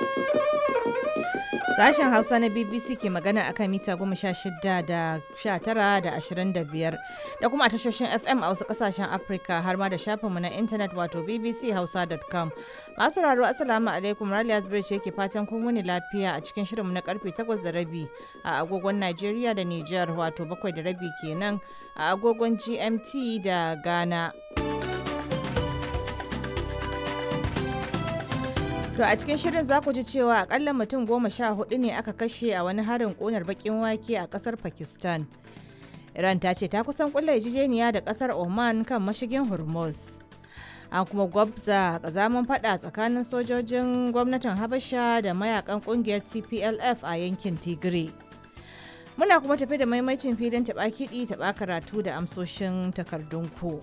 Sashen Hausa na BBC ke magana akan mita goma sha shida da sha tara da ashirin da biyar da kuma a tashoshin FM a wasu kasashen Afirka har ma da shafinmu na intanet wato bbchausa.com. Masu raro Assalamu alaikum Raliya Zubairu ce ke fatan kun wuni lafiya a cikin shirinmu na karfe takwas da rabi a agogon Najeriya da Nijar wato bakwai da rabi kenan a agogon GMT da Ghana. To a cikin shirin za ku ji cewa akalla mutum goma sha hudu ne aka kashe a wani harin ƙunar bakin wake a ƙasar Pakistan. Iran ta ce ta kusan kulla yarjejeniya da ƙasar Oman kan mashigin Hormuz. An kuma gwabza kazaman fada tsakanin sojojin gwamnatin Habasha da mayakan ƙungiyar TPLF a yankin Tigray. Muna kuma tafi da maimacin filin taɓa kiɗi taɓa karatu da amsoshin takardun ku.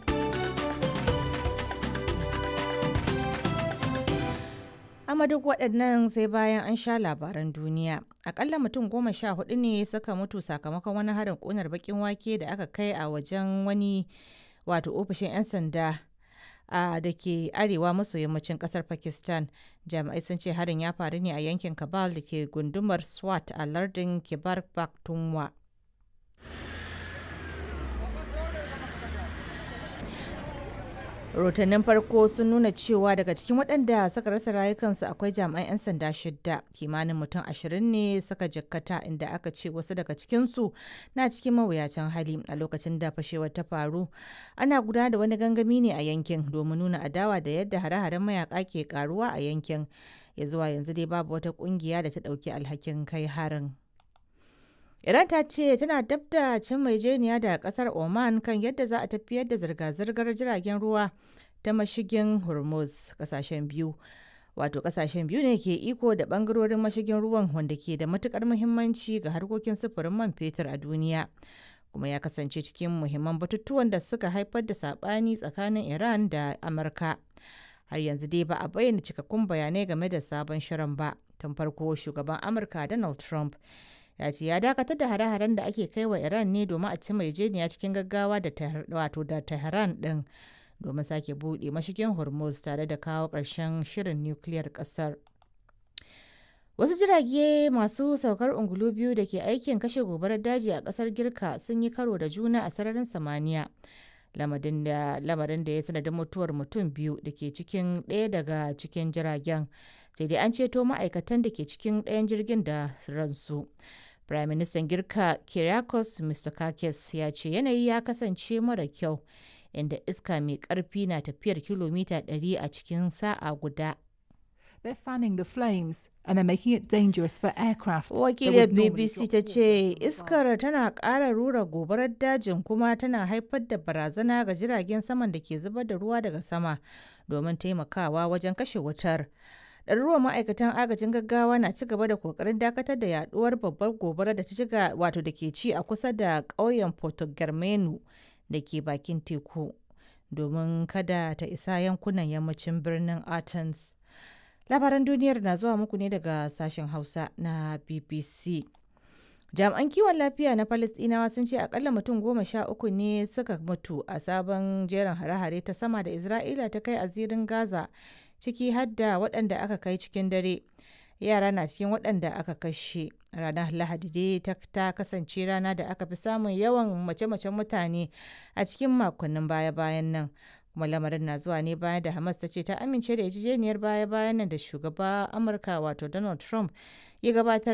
amma duk waɗannan sai bayan an sha labaran duniya akalla mutum goma sha hudu ne suka mutu sakamakon wani harin ƙunar bakin wake da aka kai a wajen wani wato ofishin 'yan sanda a da ke arewa maso yammacin kasar pakistan jami'ai sun ce harin ya faru ne a yankin kabal da ke gundumar swat a lardin kibar pakhtunkhwa rahotannin farko sun nuna cewa daga cikin waɗanda suka rasa rayukansu akwai jami'an 'yan sanda shidda kimanin mutum ashirin ne suka jikkata inda aka ce wasu daga cikinsu na cikin mawuyacin hali a lokacin da fashewar ta faru ana gudanar da wani gangami ne a yankin domin nuna adawa da yadda hare-haren mayaka ke karuwa a yankin ya zuwa yanzu dai babu wata kungiya da ta ɗauki alhakin kai harin. Iran ta ce tana dab da cin maijeniya da kasar Oman kan yadda za a tafiyar da zirga-zirgar jiragen ruwa ta mashigin Hormuz kasashen biyu. Wato kasashen biyu ne ke iko da bangarorin mashigin ruwan wanda ke da matukar muhimmanci ga harkokin sufurin man fetur a duniya. Kuma ya kasance cikin muhimman batutuwan da suka haifar da sabani tsakanin Iran da Amurka. Har yanzu dai ba a bayyana cikakkun bayanai game da sabon shirin ba. Tun farko shugaban Amurka Donald Trump ya ce ya dakatar da hare-haren da ake kai wa iran ne domin a ci maijeniya cikin gaggawa da wato da tehran din domin sake buɗe mashigin hormuz tare da kawo ƙarshen shirin nukiliyar ƙasar wasu jirage masu saukar ungulu biyu da ke aikin kashe gobarar daji a ƙasar girka sun yi karo da juna a sararin samaniya lamarin da ya sanadin mutuwar mutum biyu da ke cikin ɗaya daga cikin jiragen sai dai an ceto ma'aikatan da ke cikin ɗayan jirgin da ransu Prime Minister Girka Kyriakos Mitsotakis ya ce yanayi ya kasance mara kyau inda iska mai ƙarfi na tafiyar kilomita 100 a cikin sa'a guda. They're fanning the flames and they're making it dangerous for aircraft. Wakiliyar BBC ta ce iskar tana ƙara rura gobarar dajin kuma tana haifar da barazana ga jiragen saman da ke zubar da ruwa daga sama domin taimakawa wajen kashe wutar. ɗaruruwan ma'aikatan agajin gaggawa na ci gaba da kokarin dakatar da yaduwar babbar gobara da ta shiga wato da ke ci a kusa da ƙauyen Porto Germano da ke bakin teku domin kada ta isa yankunan yammacin birnin Athens. Labaran duniyar na zuwa muku ne daga sashen Hausa na BBC. jami'an kiwon lafiya na Falasɗinawa sun ce akalla mutum goma sha uku ne suka mutu a sabon jerin hare-hare ta sama da Isra'ila ta kai a zirin Gaza ciki har da waɗanda aka kai cikin dare yara na cikin waɗanda aka kashe ranar lahadi dai ta kasance rana da aka fi samun yawan mace-macen mutane a cikin makonnin baya-bayan nan kuma lamarin na zuwa ne bayan da hamas ta ce ta amince da yarjejeniyar baya-bayan nan da shugaba amurka wato donald trump ya gabatar